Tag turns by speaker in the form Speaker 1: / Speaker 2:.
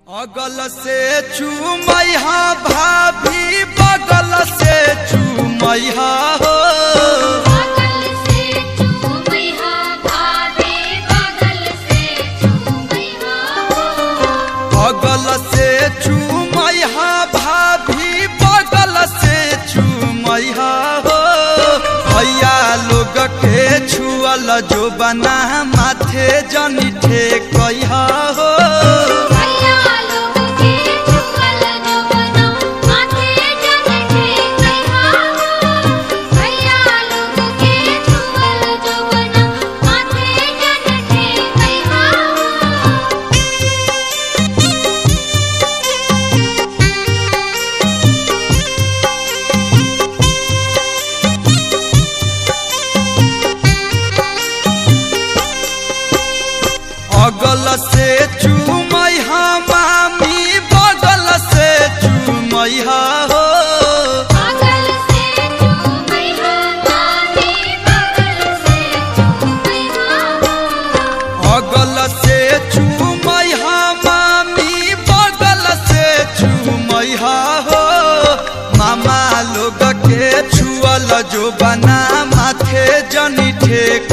Speaker 1: अगल से चूमैहा भाभी बगल से चूमैहा हो
Speaker 2: बगल से चूमैहा भाभी बगल से चूमैहा हो
Speaker 1: अगल से चूमैहा भाभी बगल से चूमैहा हो भैया लोग के छुअल जो बना माथे जनी ठेकैहा हो
Speaker 2: भैया लोग के चुकल जो बना माथे जन ठेकैहा हो भैया लोग के चुकल जो बना माथे जन ठेकैहा हो
Speaker 1: अगल से चूमैहा मामी बगल से चूमैहा हो
Speaker 2: बगल से चूमैहा भाभी बगल से चूमैहा हो
Speaker 1: अगल से चूमैहा मामी बगल से चूमैहा हो मामा लोग के छुअल जो बना माथे जनी ठेक